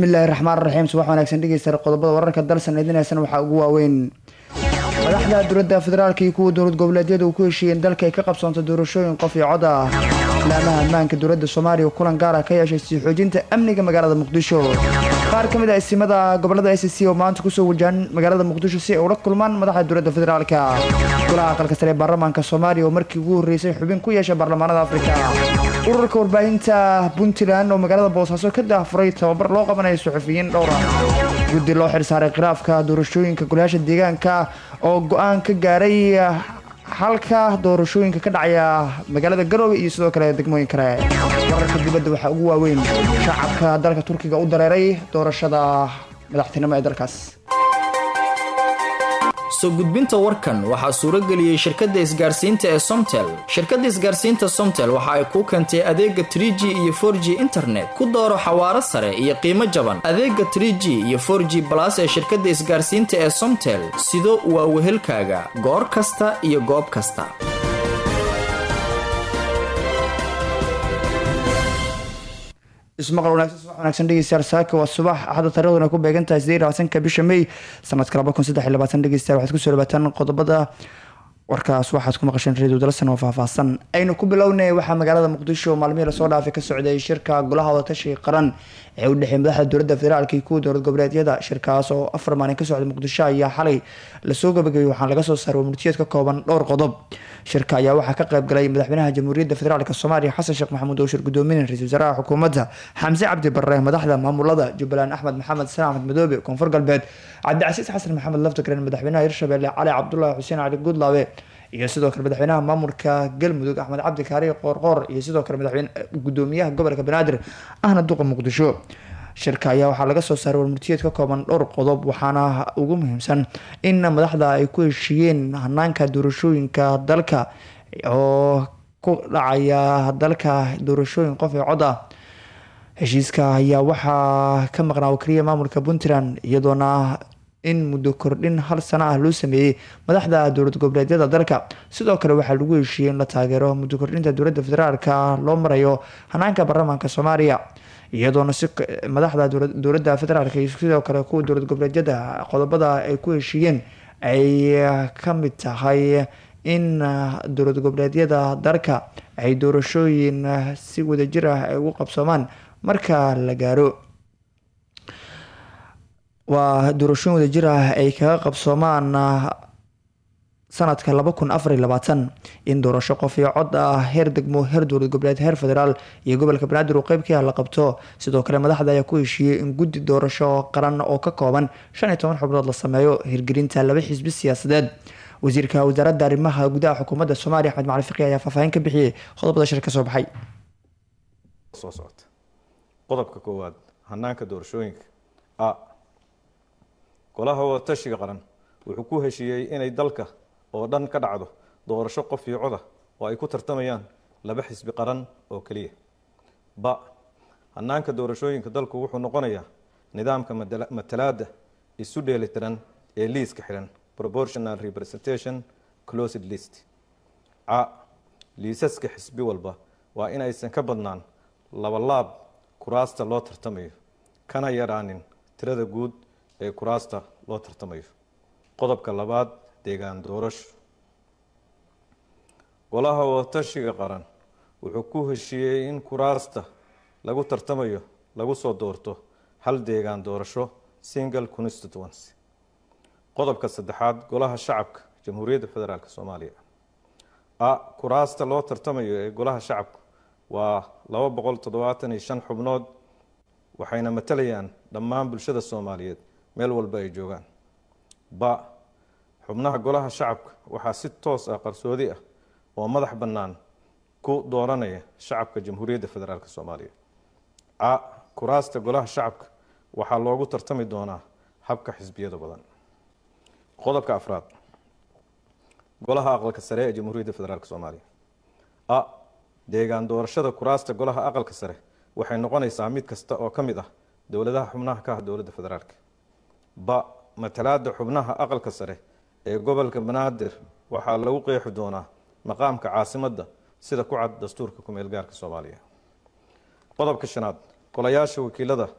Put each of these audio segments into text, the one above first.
bismillaahi raxmaan raxiim subax wanaagsan dhegeysta qodobada wararka dalsan idinaysan waxaa ugu waaweyn madaxda dowladda federaalk iyo kuwa dowlad goboleedyada uu ku heshiiyeen dalka ay ka qabsoonto doorashooyin qof iyo cod ah laamaha ammaanka dowladda soomaaliya oo kulan gaara ka yeeshay sii xoojinta amniga magaalada muqdisho qaar ka mid a isimada gobolada s c oo maanta kusoo wajahan magaalada muqdisho si ay ula kulmaan madaxda dowladda federaalka golaha aqalka sare ee baarlamaanka soomaaliya oo markii ugu horreysay xubin ku yeesha baarlamaanada afrika ururka warbaahinta puntland oo magaalada boosaaso ka daafuray tababar loo qabanayo suxufiyiin dhowra guddi loo xilsaaray khilaafka doorashooyinka golayaasha deegaanka oo go-aan ka gaaray halka doorashooyinka ka dhacaya magaalada garoowe iyo sidoo kale degmooyin kale wararka dibadda waxaa ugu waaweyn shacabka dalka turkiga u dareeray doorashada madaxtinimo ee dalkaas soo gudbinta warkan waxaa suurageliyey shirkadda isgaarsiinta ee somtel shirkadda isgaarsiinta somtel waxa ay kuu keentay adeega tr g iyo for g internet ku dooro xawaaro sare iyo qiimo jaban adeega tr g iyo for g balas ee shirkadda isgaarsiinta ee somtel sido waa wehelkaaga goor kasta iyo goob kasta ismaqal wanaagsan subax wanaagsan dhegeystayaal saaka waa subax axadda taariikhduna ku beegan tahay siddeed labaatanka bisha may sanadka laba kun saddex iyo labaatan dhegeystayaal waxaad kusoo dhawaataan qodobada warkaas waxaad ku maqasheen radio dalsan oo faahfaahsan aynu ku bilownay waxaa magaalada muqdisho maalmihii lasoo dhaafay ka socday shirka golaha wadatashiga qaran ee u dhexeey madaxda dowladda federaalk iyo kuwa dowlad goboleedyada shirkaas oo afar maalin ka socday muqdisho ayaa xalay lasoo gabagabay waxaana laga soo saaray murtiyeed ka kooban dhowr qodob shirka ayaa waxaa ka qayb galay madaxweynaha jamhuuriyadda federaalk soomaaliya xasan sheekh maxamuud oo shir gudoominay ra-isul wasaaraha xukuumadda xamse cabdi barre madaxda maamulada jubbaland axmed maxamed san axmed madoobe koonfur galbeed cabdicasiis xasan maxamed laftagren madaxweynaha hirshabelle cali cabdulaahi xuseen cali guudlaabe iyo sidoo kale madaxweynaha maamulka galmudug axmed cabdi kaari qoorqoor iyo sidoo kale madaxweyne gudoomiyaha gobolka banaadir ahna duqa muqdisho shirka ayaa waxaa laga soo saaray warmurtiyeed ka kooban dhowr qodob waxaana ugu muhiimsan in madaxda ay ku heshiiyeen hanaanka doorashooyinka dalka oo ku dhacaya dalka doorashooyin qof ee cod ah heshiiska ayaa waxaa ka maqnaa wakaliya maamulka puntland iyadoona in muddo kordhin hal sano ah loo sameeyey madaxda dowlad goboleedyada dalka sidoo kale waxaa lagu heshiiyey in la taageero muddo kordhinta dowladda federaalka loo marayo hanaanka baarlamaanka soomaaliya iyadoona si madaxda dowladda federaalk iyo sidoo kale kuwa dowlad goboleedyada qodobada ay ku heshiiyeen ay ka mid tahay in dowlad goboleedyada dalka ay doorashooyin si wadajir ah ay ugu qabsoomaan marka la gaaro waa doorashooyin wadajir ah ay kaga qabsoomaan sanadka laba kun afar iyo labaatan in doorasho qof iyo cod ah heer degmo heer dowlad goboleed heer federaal iyo gobolka banaadir uu qeyb ka ah la qabto sidoo kale madaxda ayaa ku heshiiyey in guddi doorasho qaran oo ka kooban shan iyo toban xubnood la sameeyo hirgelinta laba xisbi siyaasadeed wasiirka wasaaradda arrimaha gudaha xukuumadda soomaaliya axmed macali fiqi ayaa faahfaahin ka bixiyey qodobada shir ka soo baxay soo socota qodobka koowaad hanaanka doorashooyinka a golaha wadatashiga qaran wuxuu ku heshiiyey inay dalka oo dhan ka dhacdo doorasho qof iyo coda oo ay ku tartamayaan laba xisbi qaran oo keliya ba hanaanka doorashooyinka dalku wuxuu noqonayaa nidaamka matalaada isu dheelitiran ee liiska xidhan proportional representation closed list ca liisaska xisbi walba waa inaysan ka badnaan labalaab kuraasta loo tartamayo kana yaraanin tirada guud ee kuraasta loo tartamayo qodobka labaad deegaan doorasho golaha wadatashiga qaran wuxuu ku heshiiyey in kuraasta lagu tartamayo lagu soo doorto hal deegaan doorasho single constituency qodobka saddexaad golaha shacabka jamhuuriyadda federaalk soomaaliya a kuraasta loo tartamayo ee golaha shacabka waa laba boqol toddobaatan iyo shan xubnood waxayna matalayaan dhammaan bulshada soomaaliyeed meel walba ay joogaan ba xubnaha golaha shacabka waxaa si toos ah qarsoodi ah oo madax bannaan ku dooranaya shacabka jamhuuriyadda federaalk soomaaliya ca kuraasta golaha shacabka waxaa loogu tartami doonaa habka xisbiyada badan qodobka afraad golaha aqalka sare ee jamhuuriyadda federaalk soomaaliya a deegaan doorashada kuraasta golaha aqalka sare waxay noqonaysaa mid kasta oo ka mid ah dowladaha xubnaha ka ah dowladda federaalk ba matalaada xubnaha aqalka sare ee gobolka banaadir waxaa lagu qeexi doonaa maqaamka caasimadda sida ku cad dastuurka kumeel gaarka soomaaliya qodobka shanaad golayaasha wakiilada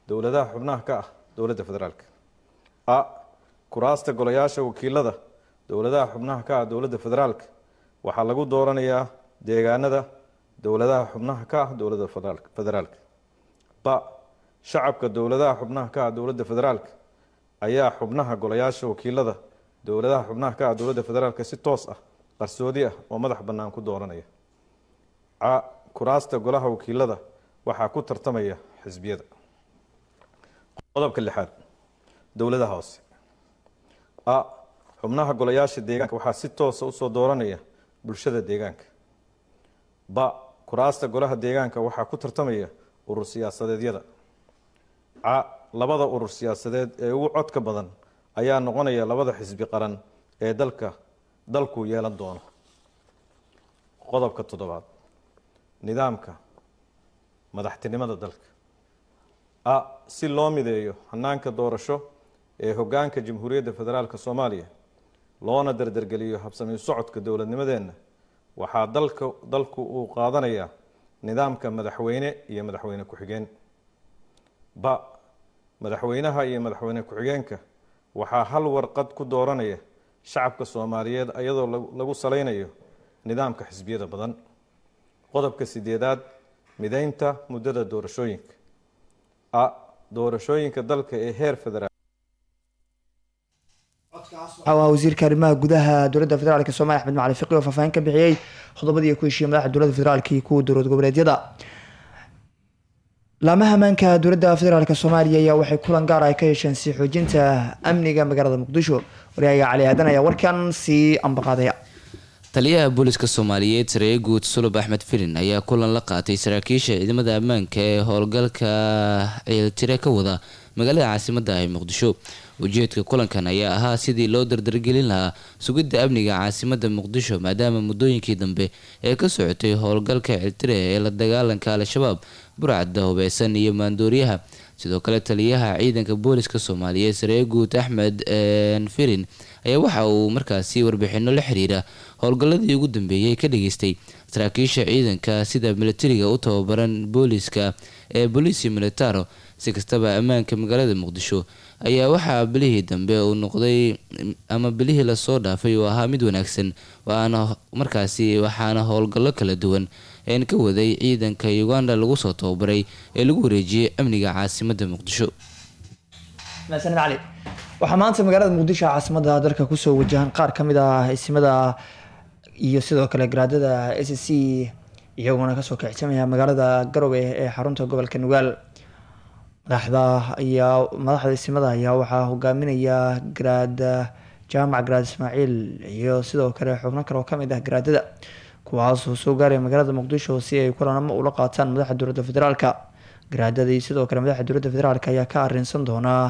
dowladaha xubnaha ka ah dowladda federaalka a kuraasta golayaasha wakiilada dowladaha xubnaha ka ah dowladda federaalka waxaa lagu dooranayaa deegaanada dowladaha xubnaha ka ah dowladda federaalka ba shacabka dowladaha xubnaha ka ah dowladda federaalka ayaa xubnaha golayaasha wakiilada dowladaha xubnaha ka ah dowladda federaalka si toos ah qarsoodi ah oo madax bannaan ku dooranaya ca kuraasta golaha wakiilada waxaa ku tartamaya xisbiyada qodobka lixaad dowladaha hoose a xubnaha golayaasha deegaanka waxaa si toosa usoo dooranaya bulshada deegaanka ba kuraasta golaha deegaanka waxaa ku tartamaya urur siyaasadeedyada ca labada urur siyaasadeed ee ugu codka badan ayaa noqonaya labada xisbi qaran ee dalka dalku yeelan doono qodobka toddobaad nidaamka madaxtinimada dalka a si loo mideeyo hanaanka doorasho ee hogaanka jamhuuriyadda federaalk soomaaliya loona dardargeliyo habsami socodka dowladnimadeenna waxaa dalka dalku uu qaadanayaa nidaamka madaxweyne iyo madaxweyne ku-xigeen ba madaxweynaha iyo madaxweyne ku-xigeenka waxaa hal warqad ku dooranaya shacabka soomaaliyeed iyadoo lagu saleynayo nidaamka xisbiyada badan qodobka sideedaad mideynta muddada doorashooyinka a doorashooyinka dalka ee heer federaal waxaa wasiirka arrimaha gudaha dowladda federaalk soomaliya axmed macali fiqi oo faahfaahin ka bixiyey qodobadii ku heshiiyey madaxda dowladda federaalk iyo kuwa dowlad goboleedyada laamaha ammaanka dowladda federaalk soomaaliya ayaa waxay kulan gaar ah ka yeesheen sii xoojinta amniga magaalada muqdisho waryahaga cali aadan ayaa warkan sii ambaqaadaya taliyaha booliska soomaaliyeed sareeye guud sulub axmed filin ayaa kulan la qaatay saraakiisha ciidamada ammaanka ee howlgalka ciiltire ka wada magaalada caasimadda ee muqdisho ujeedka kulankan ayaa ahaa sidii loo dardargelin lahaa sugidda amniga caasimadda muqdisho maadaama muddooyinkii dambe ee ka socotay howlgalka ciiltire ee la dagaalanka al-shabaab burcadda hubeysan iyo maandooriyaha sidoo kale taliyaha ciidanka booliska soomaaliyeed sareeye guud axmed firin ayaa waxa uu markaasi warbixino la xiriira howlgalladii ugu dambeeyey ka dhageystay saraakiisha ciidanka sida militariga u tababaran booliska ee bolisi militaro si kastaba ammaanka magaalada muqdisho ayaa waxaa bilihii dambe uu noqday ama bilihii lasoo dhaafay uu ahaa mid wanaagsan waana markaasi waxaana howlgallo kala duwan een ka waday ciidanka uganda lagu soo tababaray ee lagu wareejiyey amniga caasimadda muqdisho mahadsanid cali waxaa maanta magaalada muqdisho caasimada dalka kusoo wajahan qaar ka mid ah isimada iyo sidoo kale garaadada s c iyaguna kasoo kicsamaya magaalada garowe ee xarunta gobolka nugaal madaxda ayaa madaxda isimada ayaa waxaa hogaaminaya garaad jaamac garaad ismaaciil iyo sidoo kale xubno kale oo kamid ah garaadada kuwaasoo soo gaaraya magaalada muqdisho si ay kulanamo ula qaataan madaxa dowladda federaalka garaadada iyo sidoo kale madaxa dowladda federaalk ayaa ka arinsan doonaa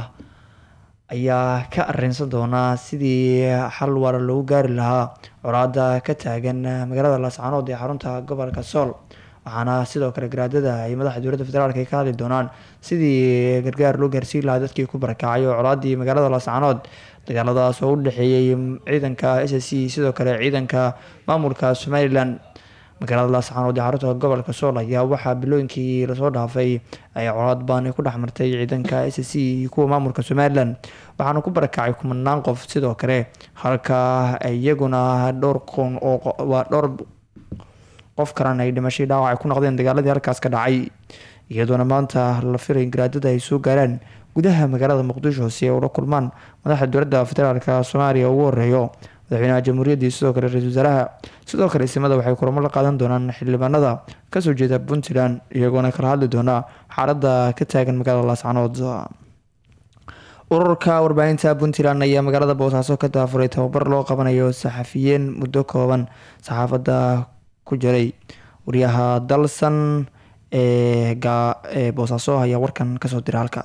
ayaa ka arinsan doonaa sidii xal waara loogu gaari lahaa colaada ka taagan magaalada laascaanood ee xarunta gobolka sool waxaana sidoo kale garaadada ay madaxa dowladda federaalk ay ka hadli doonaan sidii gargaar loo gaarsiin lahaa dadkii ku barakacay oo colaadii magaalada laascaanood dagaaladaas oo u dhexeeyey ciidanka s c sidoo kale ciidanka maamulka somalilan magaalada laascaanood ee xarunta gobolka sool ayaa waxaa bilooyinkii lasoo dhaafay ay colaad baani ku dhexmartay ciidanka s c iyo kuwa maamulka somalilan waxaana ku barakacay kumanaan qof sidoo kale halka iyaguna dhowr qon oo waa dhowr qof kalena ay dhimashay dhaawac ay ku noqdeen dagaaladii halkaas ka dhacay iyadoona maanta la firay garaadada ay soo gaaraan gudaha magaalada muqdisho si ay ula kulmaan madaxda dowladda federaalk soomaaliya ugu horeeyo madaxweynaha jamhuuriyaddii sidoo kale ra-isul wasaaraha sidoo kale isimada waxay kulamo la qaadan doonaan xildhibaanada kasoo jeeda puntland iyagoona kala hadli doona xaaladda ka taagan magaalada laascanood ururka warbaahinta puntland ayaa magaalada boosaaso ka daafuray tababar loo qabanayo saxafiyiin muddo kooban saxaafadda ku jiray wariyaha dalsan ee boosaaso ayaa warkan kasoo dira halka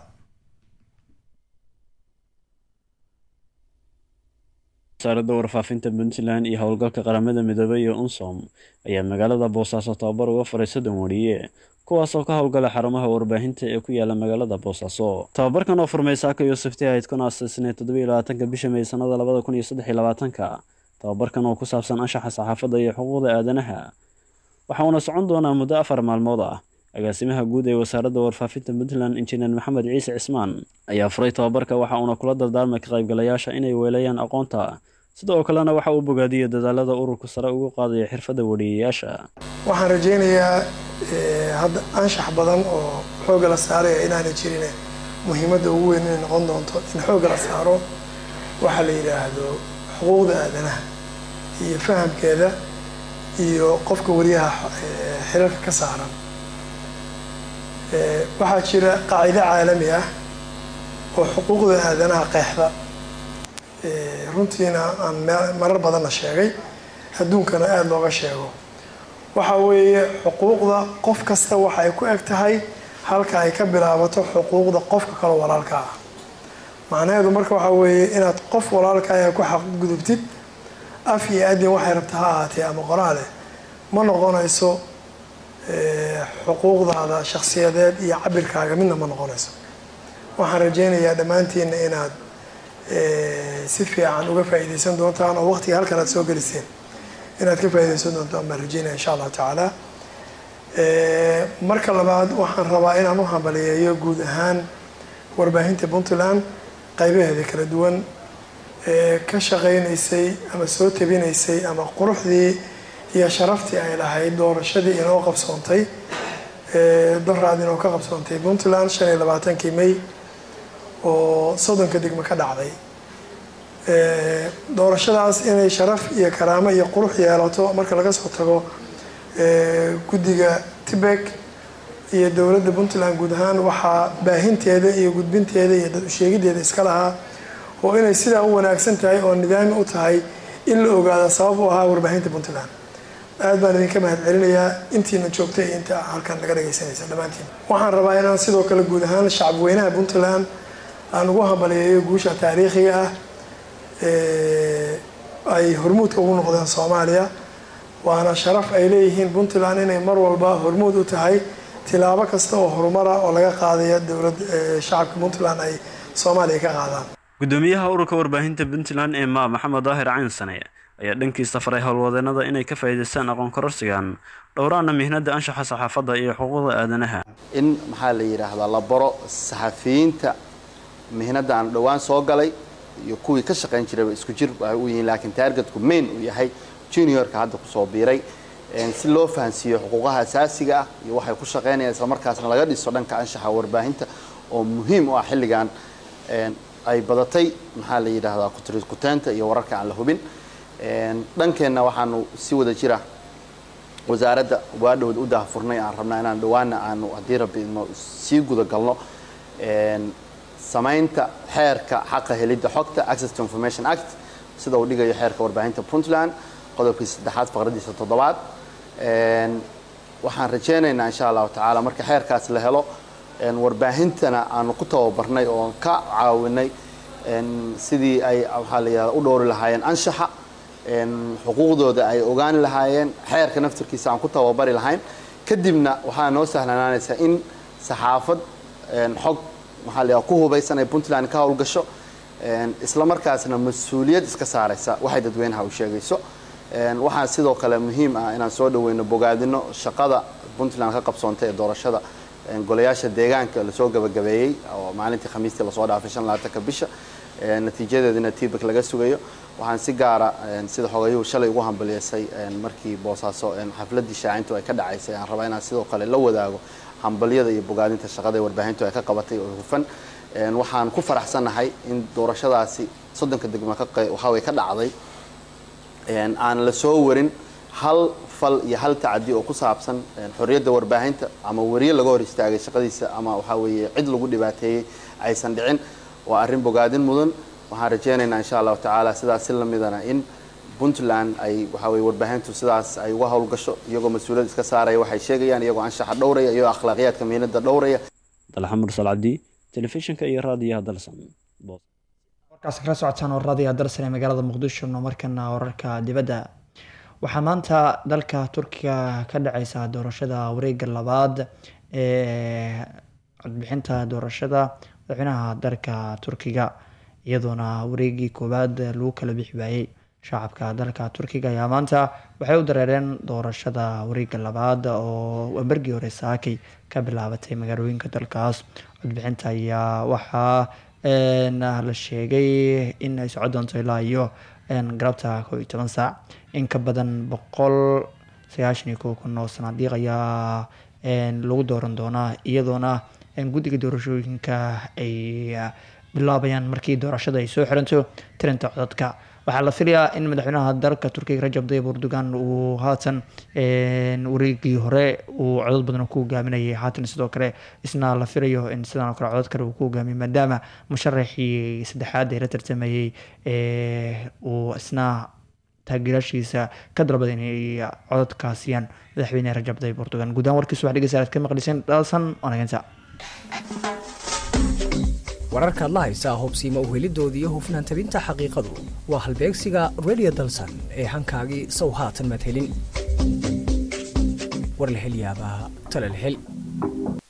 wasaaradda warfaafinta puntland iyo howlgalka qaramada midoobey iyo unsom ayaa magaalada boosaaso tababar uga faray soddon wariye kuwaasoo ka howlgala xarumaha warbaahinta ee ku yaala magaalada boosaaso tababarkan oo furmay saaka yuusufti ahayd kun aasasneed toddobiyo labaatanka bisha may sanada labada kun iyo saddex iyo labaatanka tababarkan oo ku saabsan anshaxa saxaafadda iyo xuquuqda aadanaha waxa uuna socon doonaa muddo afar maalmood ah agaasimaha guud ee wasaaradda warfaafinta puntland injineer maxamed ciise cismaan ayaa furay tababarka waxa uuna kula dardaarmay ka qaybgalayaasha inay weelayaan aqoonta sidoo kalena waxa uu bogaadiyey dadaalada ururka sare ugu qaadaya xirfadda wariyayaasha waxaan rajaynayaa hadda anshax badan oo xoogga la saaraya inaanay jirin muhiimadda ugu weyn inay noqon doonto in xoogga la saaro waxaa la yidhaahdo xuquuqda aadanaha iyo fahamkeeda iyo qofka wariyaha xiriirka ka saaran waxaa jira qaacido caalami ah oo xuquuqda aadanaha qeexda runtiina aan marar badanna sheegay adduunkana aada looga sheego waxa weeye xuquuqda qof kasta waxa ay ku eg tahay halka ay ka bilaabato xuquuqda qofka kaloo walaalka ah macnaheedu marka waxaa weeye inaad qof walaalkaaga ku xaqgudubtid af iyo adin waxay rabta ha ahaatee ama qoraale ma noqonayso xuquuqdaada shakhsiyadeed iyo cabirkaaga midna ma noqonayso waxaan rajaynayaa dhammaantiina inaad si fiican uga faa'iidaysan doontaan oo waqtiga halkan aad soo geliseen inaad ka faa'iidaysan doontaan baan rajaynaya insha allahu tacaala marka labaad waxaan rabaa inaan u hambaliyeeyo guud ahaan warbaahinta puntland qaybaheeda kala duwan ee ka shaqaynaysay ama soo tabinaysay ama quruxdii iyo sharaftii ay lahayd doorashadii inoo qabsoontay doraad inoo ka qabsoontay puntland shan iyo labaatankii may oo soddonka degmo ka dhacday doorashadaas inay sharaf iyo karaamo iyo qurux yeelato marka laga soo tago guddiga tibek iyo dowladda puntland guud ahaan waxaa baahinteeda iyo gudbinteeda iyo dad usheegideeda iska lahaa oo inay sidaa u wanaagsan tahay oo nidaami u tahay in la ogaado sabab u ahaa warbaahinta puntland aad baan idinka mahad celinayaa intiina joogtay iyo inta halkan naga dhagaysanaysa dhammaantiin waxaan rabaa inaan sidoo kale guud ahaan shacabweynaha puntland aan ugu hambaliyeeyo guusha taariikhiga ah ay hormuudka ugu noqdeen soomaaliya waana sharaf ay leeyihiin puntland inay mar walba hormuud u tahay tilaabo kasta oo horumara oo laga qaadaya dowlad shacabka puntland ay soomaaliya ka qaadaan gudoomiyaha ururka warbaahinta puntland ee maa maxamed daahir caynsane ayaa dhankiisa faray howlwadeenada inay ka faa'iidaystaan aqoon kororsigan dhowraana mihnada anshaxa saxaafadda iyo xuquuqda aadanaha in maxaa la yidhaahdaa la baro saxafiyiinta mihnada aan dhowaan soo galay iyo kuwii ka shaqayn jirayba isku jir ay u yihiin laakiin taargetku main uu yahay juniorka hadda kusoo biiray si loo fahansiiyo xuquuqaha asaasiga ah iyo waxay ku shaqaynayaan islamarkaasna laga dhiso dhanka anshaxa warbaahinta oo muhiim u ah xilligan ay badatay maxaa la yidhaahdaa kuteenta iyo wararka aan la hubin dhankeenna waxaanu si wada jira wasaaradda waadhowda u daahfurnay aan rabnaa inaan dhawaana aanu haddii rabbi idmo sii guda galno samaynta xeerka xaqa helidda xogta access to information act sida uu dhigayo xeerka warbaahinta puntland qodobkiisa saddexaad faqradiisa toddobaad waxaan rajaynaynaa insha allahu tacaala marka xeerkaas la helo warbaahintana aanu ku tababarnay oon ka caawinay sidii ay waxaa la yidhahda u dhowri lahaayeen anshaxa xuquuqdooda ay ogaani lahaayeen xeerka naftirkiisa aan ku tababari lahayn kadibna waxaa noo sahlanaanaysaa in saxaafad xog maxaa la yidhahda ku hubaysan ay puntland ka howlgasho isla markaasna mas-uuliyad iska saaraysa waxay dadweynaha u sheegayso waxaa sidoo kale muhiim ah inaan soo dhaweyno bogaadino shaqada puntland ka qabsoontay ee doorashada golayaasha deegaanka lasoo gabagabeeyey oo maalintii khamiistii lasoo dhaafay shan labaatanka bisha natiijadeedina tibak laga sugayo waxaan si gaara sida xogayuhu shalay ugu hambaliyeysay markii boosaaso xafladii shaacintu ay ka dhacaysay aan rabaa inaan sidoo kale la wadaago hambalyada iyo bogaadinta shaqada ee warbaahintu ay ka qabatay oo hufan waxaan ku faraxsannahay in doorashadaasi soddonka degmo waxaway ka dhacday aan la soo warin hal fal iyo hal tacadi oo ku saabsan xorriyadda warbaahinta ama wariye laga hor istaagay shaqadiisa ama waxaa weeye cid lagu dhibaateeyey aysan dhicin waa arrin bogaadin mudan waxaan rajaynaynaa insha allahu tacaala sidaas si lamidana in puntland ay waxaa weye warbaahintu sidaas ay uga howlgasho iyagoo mas-uuliyad iska saaraya waxay sheegayaan iyagoo anshaxa dhowraya iyagoo akhlaaqiyaadka miinada dhowraya dalxa mursal cabdi telefishinka iyo raadiyaha dalsan warkaas kala socotaan waradiga dalsan ee magaalada muqdisho no markana wararka dibadda waxaa maanta dalka turkiga ka dhaceysa doorashada wareega labaad ee codbixinta doorashada madaxweynaha dalka turkiga iyadoona wareegii koowaad lagu kala bixi waayey shacabka dalka turkiga ayaa maanta waxay u dareereen doorashada wareega labaad oo bergii hore saakay ka bilaabatay magaalooyinka dalkaas codbixinta ayaa waxaa la sheegay in ay socon doonto ilaa iyo galabta koo iyo toban saac in ka badan boqol sagaashan iyo kow kun oo sanaadiiq ayaa lagu dooran doonaa iyadoona guddiga doorashooyinka ay bilaabayaan markii doorashada ay soo xiranto tirinta codadka waxaa la filayaa in madaxweynaha dalka turkiga rajab tayyib erdogan uu haatan wareegii hore uu codod badan ku hogaaminayay haatan sidoo kale isna la filayo in sidan oo kale codod kale uu ku hogaamiyo maadaama musharaxii saddexaad ee la tartamayay uu isna taageeraashiisa ka dalbada inay cododka siiyaan madaxweyne rajab tayyib erdogan guud ahaan warkiisu wax dhegeysa aad ka maqliseen dhalsan wanaaganta wararka adla haysaa hubsiima uhelidoodii iyo hufnaan tabinta xaqiiqadu waa halbeegsiga radio dalsan ee hankaagii sow haatan madhelin warlahelyaabaha talalhel